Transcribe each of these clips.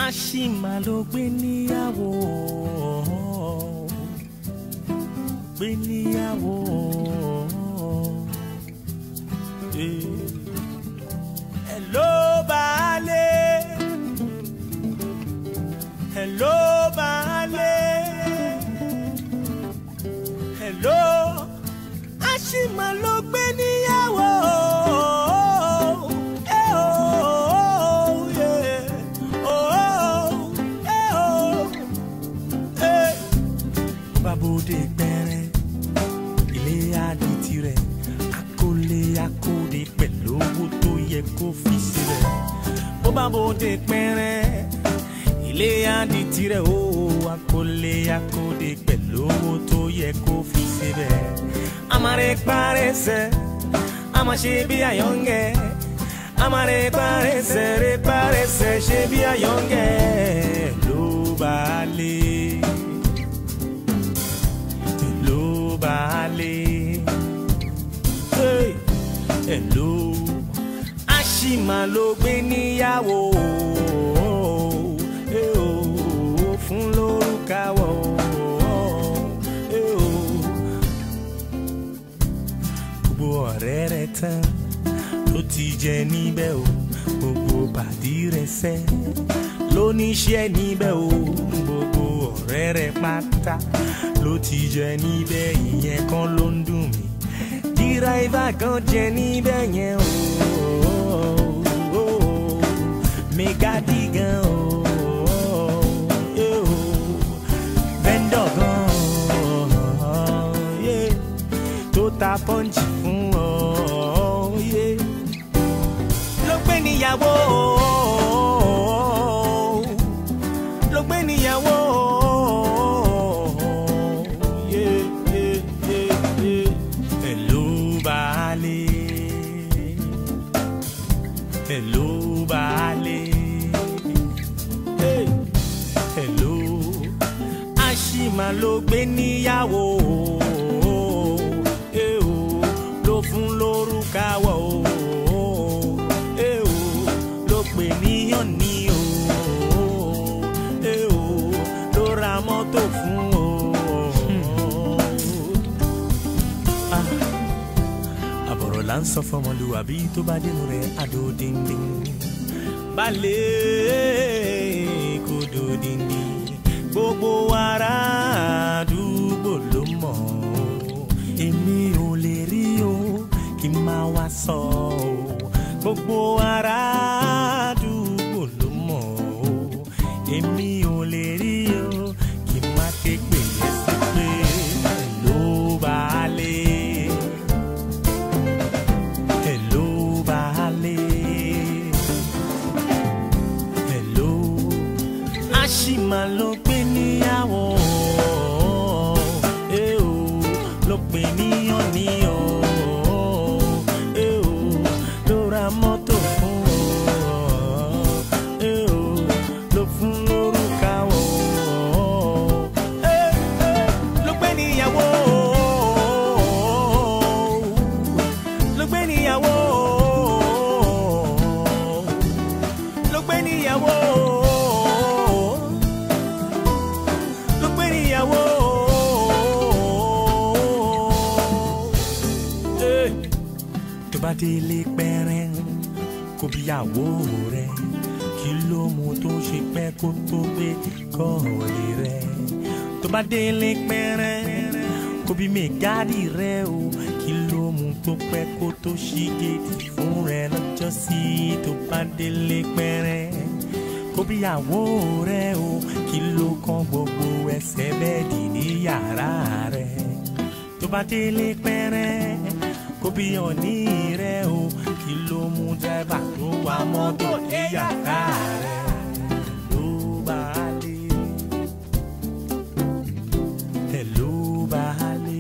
àṣìmà ló gbé níyàwó gbé níyàwó. Eh. Hello baálé hello baálé hello àṣìmà ló gbé níyàwó. Eh, oh, yeah. Oh, eh, oh, eh. Babode pẹrẹ ilé adi tirẹ̀ akólé akóde pẹ̀lú owó tó yẹ kó fi sílẹ̀. Bó bá bòde pẹrẹ ilé adi tirẹ̀ o akólé akóde pẹ̀lú owó tó yẹ kó fi sílẹ̀. Amare parẹsẹ̀ àmàṣe bí àyọ̀ǹgẹ̀ amare parẹsẹ̀ rẹ parẹsẹ̀ ṣe bí àyọ̀ǹgẹ̀ ló bá lé ló bá lé hey, hello àṣìmà ló gbé níyàwó eh, oh, fún lórúkàwọ̀ eh, oh. gbogbo ọ̀rẹ́ rẹ̀ tán ló ti jẹ níbẹ̀ o gbogbo pàdí rẹ̀ sẹ́ lóníṣẹ́ níbẹ̀ o gbogbo ọ̀rẹ́ rẹ̀ pátá ló ti jẹ níbẹ̀ ìyẹn kan ló ń dùn mí díráìvà kan jẹ níbẹ̀ yẹn o mẹgàdí gan o eh, o. vendor gan yeah, tó ta pọ́ǹchì fún ọ. yeah ló gbé níyàwó ló gbé níyàwó. Yeah, yeah, yeah, yeah. Hello, baálé. Hello, baálé. Hey, hello. Àṣìmà ló gbé níyàwó. Eh, oh, ló fún lórúkàwọ̀ o eh o ló pè níyàn ní o eh o ló ra mọ́tò fún o. Ah, àbọ̀rọ̀ là ń sọ fọmọlúwàbí tó bá dénú rẹ̀ àdó díndín balẹ̀ kò dó díndín gbogbo ará àdúgbò ló mọ̀ ọ́ èmi ò lè rí o kí n máa wá sọ ọ́ gbogbo ará àdúgbò ló mọ̀ ọ́ èmi ò lè rí o kí n má ké pè é sí pé ló bá lé hello baálé hello àṣìmà ló gbé níyàwó eh o ló pè níyàn ní o eh o ló ra mọ́tò fún ọ eh o ló fún lórúkà o eh eh ló gbé níyàwó ló gbé níyàwó ló gbé níyàwó ló gbé níyàwó. Eh, tó bá délé pẹ́rẹ́ kó bíyàwó rẹ̀ kí ló mú tó ṣe pẹ́ kó tó gbé kọ́ọ̀lì rẹ̀ tó bá délé pẹ́rẹ́ kó bí mẹ́gàdì rẹ̀ o kí ló mú tó pẹ́ kó tó ṣí géètì fún rẹ̀ lọ́jọ́ sí tó bá délé pẹ́rẹ́ kó bíyàwó rẹ̀ o kí ló kan gbogbo ẹsẹ̀ bẹ́ẹ̀dì ní yàrá rẹ̀ tó bá délé pẹ́rẹ́ kó bí ọ̀ní rẹ̀ o kí ló mú dẹ́bà tó wà mọ́tò ní yàrá rẹ̀ ló bá dé. Hello, baálé.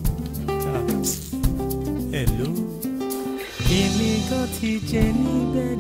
Ah, Hello. Èmi gan ti jẹ níbẹ̀